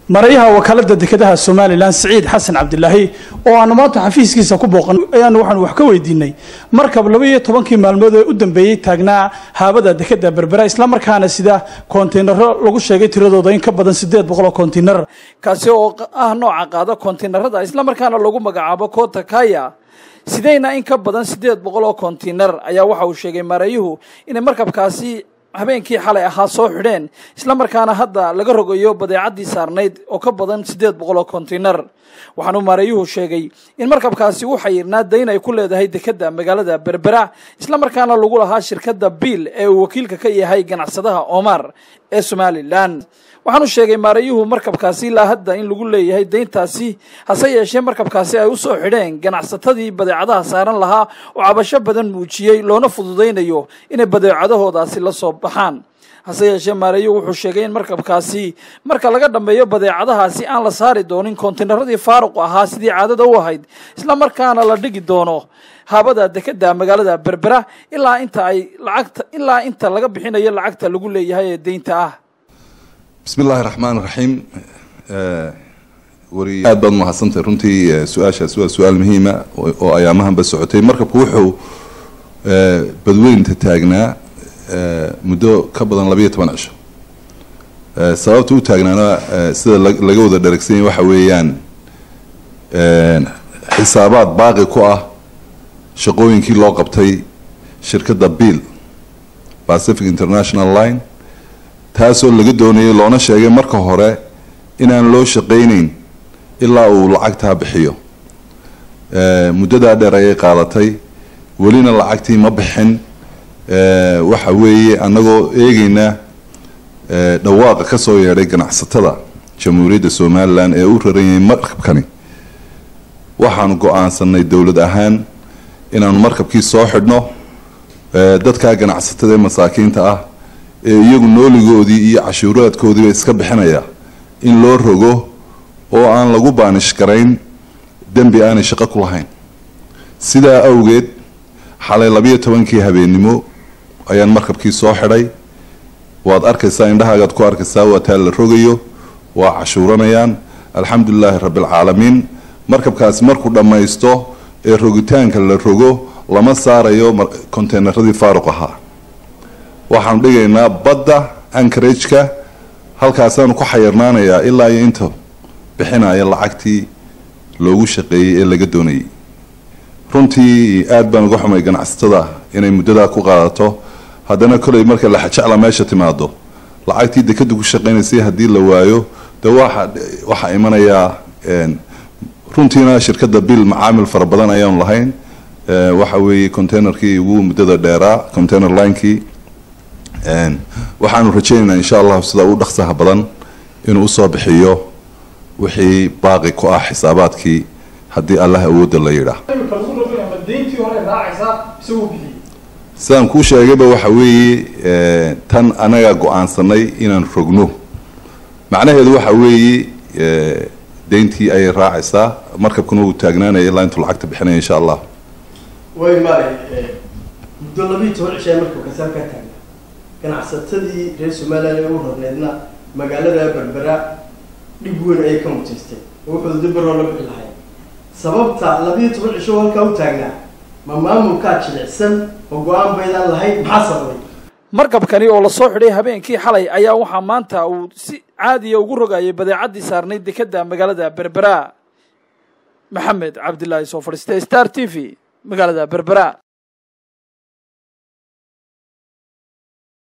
marayaha wakaalada dekedaha somalilan siciid xasan cabdilaahi oo aanu maanta xafiiskiisa ku booqan ayaanu waxaanu wax ka weydiinay markab laba iyo tobankii maalmood ee u dambeeyey taagnaa haabada dekeda berbera islamarkaana sida kontaynaro lagu sheegay tiradooda in ka badan sideed boqol oo kontaynar kaasi oo ah nooca qaada kontaynarada islamarkaana lagu magacaabo kota kaya sideyna in ka badan sideed boqol oo kontaynar ayaa waxa uu sheegay maarayuhu inay markabkaasi habeenkii xalay ahaa soo xidheen islamarkaana hadda laga rogayo badeecaddii saarnayd oo ka badan siddeed boqol oo kontaynar waxaanuu maareeyuhu sheegay in markabkaasi u xayirnaa dayn ay ku leedahay dekedda magaalada berbera islamarkaana lagu lahaa shirkadda biil ee uu wakiilka ka yahay ganacsadaha omar ee somalilan waxaanu sheegay maareeyuhu markabkaasi ilaa hadda in lagu leeyahay dayntaasi hase yeeshee markabkaasi ay u soo xidheen ganacsatadii badeecadaha saaran lahaa oo cabasho badan muujiyey loona fududaynayo inay badeecadahoodaasi la soo baxaan hase yeeshee maareeyuhu wuxuu sheegay in markabkaasi marka laga dhammeeyo badeecadahaasi aan la saari doonin kontaynaradii faaruqu ahaa sidii caadada u ahayd islamarkaana la dhigi doono haabada dekedda magaalada berbera ilaa inta ay lacagta ilaa inta laga bixinayo lacagta lagu leeyahay ee deynta ah bismi illaahi raxmaan raxiim wari aad baad mahadsantahay runtii su-aashaas waa su-aal muhiima oo ayaamahanba socotay markabku wuxuu badweynta taagnaa muddo ka badan labayo toban cisho sababta u taagnaana sida laga wada dharagsan yahy waxa weeyaan xisaabaad baaqi ku ah shaqooyinkii loo qabtay shirkadda bill pacific international line taasoo laga doonayay loona sheegay marka hore inaan loo shaqayneyn ilaa uu lacagtaa bixiyo muddadaa dheer ayay qaadatay welina lacagtii ma bixin waxa weeye annagoo eegeyna dhawaaqa ka soo yeedhay ganacsatada jamhuuriyadda somalilan ee u raran yahay markabkani waxaanu go-aansanay dowlad ahaan inaanu markabkii soo xidhno dadkaa ganacsatada ee masaakiinta ah ee iyagu nooligoodii iyo cashuuraadkoodiiba iska bixinaya in loo rogo oo aan lagu baanish garayn dembi aanay shaqo ku lahayn sidaa awgeed xalay labayo tobankii habeennimo ayaan markabkii soo xidhay waad arkaysaa indhahaagaad ku arkaysaa waa taa la rogayo waa cashuuranayaan alxamdulilaahi rabbialcaalamiin markabkaasi markuu dhammaysto ee rogitaanka la rogo lama saarayo konteynaradii faaruq ahaa waxaanu dhigaynaa badda ankarageka halkaasaanu ku xayirnaanayaa ilaa iyo inta bixinaya lacagtii loogu shaqeeyey ee laga doonayay runtii aad baan uga xumay ganacsatada inay muddadaa ku qaadato haddana koley marka laxajecla meesha timaado lacagtii dekada ku shaqeynaysay haddii la waayo de waxa waxaa imanayaa runtiina shirkadda bill macaamil fara badan ayaanu lahayn waxa weeye containerkii ugu muddada dheeraa container linekii waxaanu rajaynaynaa insha allahu sida u dhaqsaha badan inuu usoo bixiyo wixii baaqi ku ah xisaabaadkii haddii allah awoodda la yidhaah sidaan kuu sheegayba waxa weeye tan anagaa go-aansanay inaan rogno macnaheedu waxa weeye deyntii ayay raacaysaa markabkuna wuu taagnaanaya ilaa intuu lacagta bixinaya insha allah way maray muddo labiiyo toban cishaa markabkaasi halkaa taagna ganacsatadii reer somalilan ee u rarneedna magaalada berbera dhib weyn ayay ka mutaysteen oo wuxuu dibaroo la bixi lahayn sababta labiiyo toban cisho halkaa u taagnaa ma maamulkaa jilicsan oo go-aan baydaan lahayn maxaa sababay markabkani oo lasoo xidhay habeenkii xalay ayaa waxaa maanta uu si caadiya ugu rogayay badeecaddii saarnayd dekedda magaalada berbera maxamed cabdilaahi soo fadhiistay star t v magaalada berbera